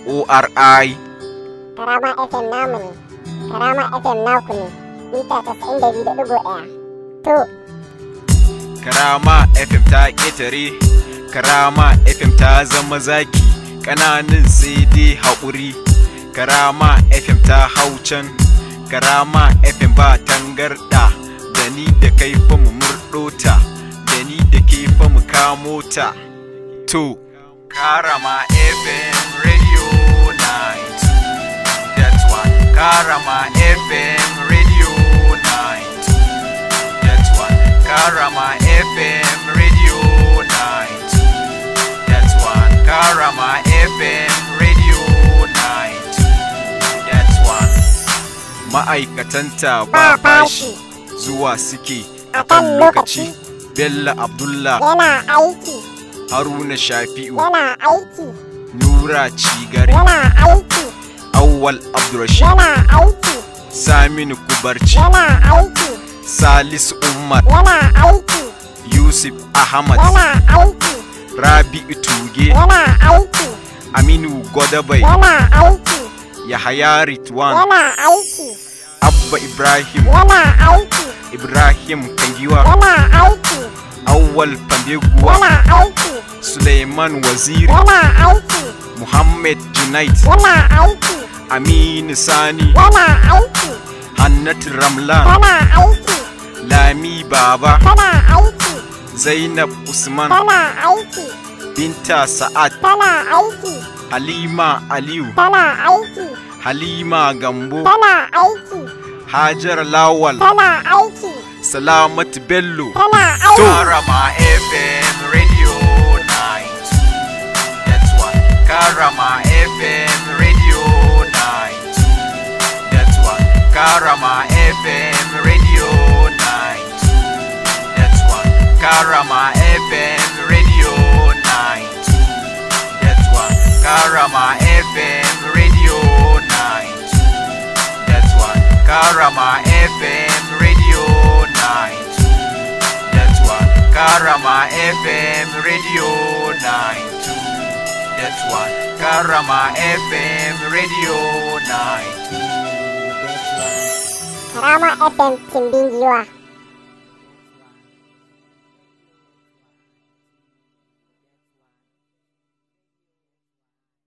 ORI. Karama FM namu ne, Karama FM naku ne, mita casa'in da biyu da ɗigo ɗaya. To, Karama FM ta ƙetare, Karama FM ta zama zaki, ƙananan sai dai haƙuri. Karama FM ta hau can, Karama FM ba tangarɗa, da ni da kai fa mu murɗo ta, da ni da ke fa mu kamo ta. To, Karama FM Radio Night, that's one. Karama FM Radio Night. That's one. Karama FM Radio Night. That's one. Karama FM Radio Night. That's one. Ma'aikatanta ba bashi zuwa suke a kan lokaci. Bello Abdullah, yana aiki, Haruna Shafi'u, yana aiki, Nura Cigari, yana aiki, Awwal Abdurrashid, yana aiki, Saminu Kubarci, yana aiki, Salisu Umar, yana aiki, Yusuf Ahmad, yana aiki, Rabi'u Tuge, yana aiki, Aminu Godabai, yana aiki, Yahaya Ritwan, yana aiki, Abba Ibrahim, yana aiki, Ibrahim Kangiwa, yana aiki, Awwal Fambeguwa, yana aiki, Suleiman Waziri, yana aiki, Muhammad Junait, yana aiki, Aminu Sani, yana aiki, Hannat Ramlan, tana aiki, Lami Baba, tana aiki, Zainab Usman, tana aiki, Binta Sa'ad, tana aiki, Halima Aliyu, tana aiki, Halima Gambo, tana aiki, Hajar Lawal, tana aiki, Salamat Bello. tana aiki. Karama FM Radio Night. That's one. Karama FM Radio Night. That's one. Karama FM Radio Night. That's one. Karama FM Radio Night. That's one. Karama FM Radio Night. That's one. Karama FM Radio Night. That's one. Karama FM Radio Night. That's one. Karama FM Radio Night. Karama FM Timbin Giwa.